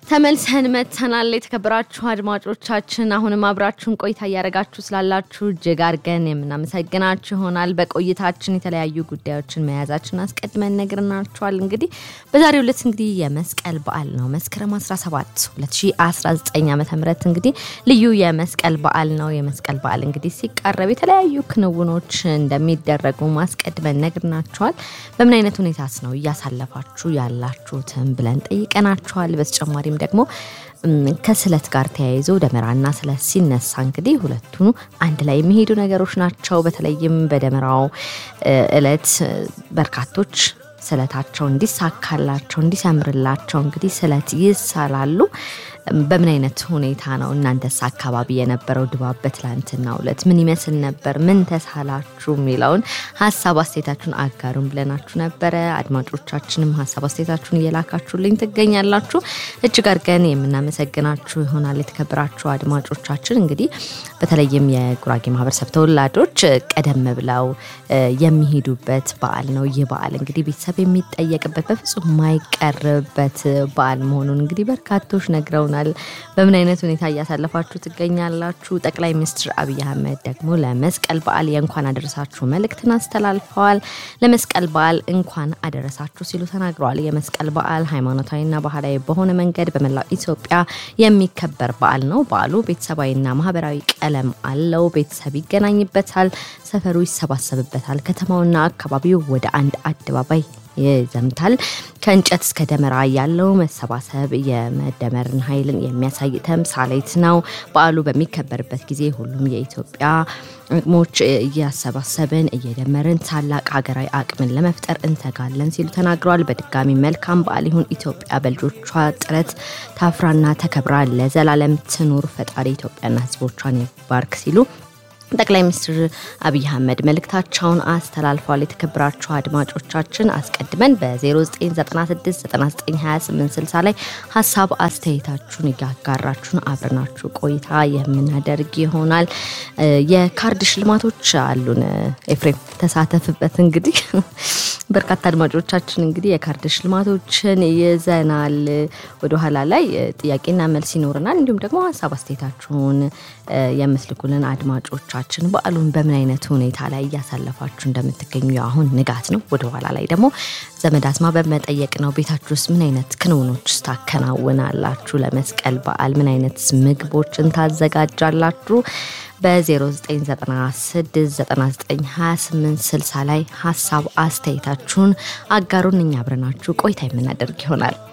ተመልሰን መጥተናል። የተከበራችሁ አድማጮቻችን አሁንም አብራችሁን ቆይታ እያደረጋችሁ ስላላችሁ እጅግ አድርገን የምናመሰግናችሁ ይሆናል። በቆይታችን የተለያዩ ጉዳዮችን መያዛችን አስቀድመን ነግረናችኋል። እንግዲህ በዛሬው ዕለት እንግዲህ የመስቀል በዓል ነው። መስከረም 17 2019 ዓ ም እንግዲህ ልዩ የመስቀል በዓል ነው። የመስቀል በዓል እንግዲህ ሲቃረብ የተለያዩ ክንውኖች እንደሚደረጉ ማስቀድመን ነግረናችኋል። በምን አይነት ሁኔታስ ነው እያሳለፋችሁ ያላችሁትን ብለን ጠይቀናችኋል። በተጨማሪም ደግሞ ከስለት ጋር ተያይዞ ደመራና ስለት ሲነሳ እንግዲህ ሁለቱ አንድ ላይ የሚሄዱ ነገሮች ናቸው። በተለይም በደመራው እለት በርካቶች ስለታቸው እንዲሳካላቸው እንዲሰምርላቸው እንግዲህ ስለት ይሳላሉ። በምን አይነት ሁኔታ ነው እናንተስ አካባቢ የነበረው ድባብ በትላንትናው ዕለት ምን ይመስል ነበር? ምን ተሳላችሁ የሚለውን ሀሳብ አስተያየታችሁን አጋሩን ብለናችሁ ነበረ። አድማጮቻችንም ሀሳብ አስተያየታችሁን እየላካችሁልኝ ትገኛላችሁ። እጅግ አድርገን የምናመሰግናችሁ ይሆናል። የተከበራችሁ አድማጮቻችን እንግዲህ በተለይም የጉራጌ ማህበረሰብ ተወላጆች ቀደም ብለው የሚሄዱበት በዓል ነው። ይህ በዓል እንግዲህ ቤተሰብ የሚጠየቅበት በፍጹም የማይቀርበት በዓል መሆኑን እንግዲህ በርካቶች ነግረውናል። በምን አይነት ሁኔታ እያሳለፋችሁ ትገኛላችሁ? ጠቅላይ ሚኒስትር አብይ አህመድ ደግሞ ለመስቀል በዓል የእንኳን አደረሳችሁ መልእክትን አስተላልፈዋል። ለመስቀል በዓል እንኳን አደረሳችሁ ሲሉ ተናግረዋል። የመስቀል በዓል ሃይማኖታዊና ባህላዊ በሆነ መንገድ በመላው ኢትዮጵያ የሚከበር በዓል ነው። በዓሉ ቤተሰባዊና ማህበራዊ ቀለም አለው። ቤተሰብ ይገናኝበታል፣ ሰፈሩ ይሰባሰብበታል፣ ከተማውና አካባቢው ወደ አንድ አደባባይ ይዘምታል። ከእንጨት እስከ ደመራ ያለው መሰባሰብ የመደመርን ኃይልን የሚያሳይ ተምሳሌት ነው። በዓሉ በሚከበርበት ጊዜ ሁሉም የኢትዮጵያ አቅሞች እያሰባሰብን እየደመርን ታላቅ ሀገራዊ አቅምን ለመፍጠር እንተጋለን ሲሉ ተናግረዋል። በድጋሚ መልካም በዓል ይሁን። ኢትዮጵያ በልጆቿ ጥረት ታፍራና ተከብራ ለዘላለም ትኑር። ፈጣሪ ኢትዮጵያና ሕዝቦቿን ይባርክ ሲሉ ጠቅላይ ሚኒስትር አብይ አህመድ መልእክታቸውን አስተላልፈዋል። የተከበራችሁ አድማጮቻችን አስቀድመን በ0996992860 ላይ ሀሳብ አስተያየታችሁን እያጋራችሁን አብረናችሁ ቆይታ የምናደርግ ይሆናል። የካርድ ሽልማቶች አሉን። ኤፍሬም ተሳተፍበት። እንግዲህ በርካታ አድማጮቻችን እንግዲህ የካርድ ሽልማቶችን ይዘናል። ወደኋላ ላይ ጥያቄና መልስ ይኖረናል። እንዲሁም ደግሞ ሀሳብ አስተያየታችሁን የምትልኩልን አድማጮቻችን በዓሉን በምን አይነት ሁኔታ ላይ እያሳለፋችሁ እንደምትገኙ አሁን ንጋት ነው። ወደ ኋላ ላይ ደግሞ ዘመድ አዝማ በመጠየቅ ነው። ቤታችሁ ውስጥ ምን አይነት ክንውኖች ታከናውናላችሁ? ለመስቀል በዓል ምን አይነት ምግቦችን ታዘጋጃላችሁ? በ0996992860 ላይ ሀሳብ አስተያየታችሁን አጋሩን። እኛ አብረናችሁ ቆይታ የምናደርግ ይሆናል።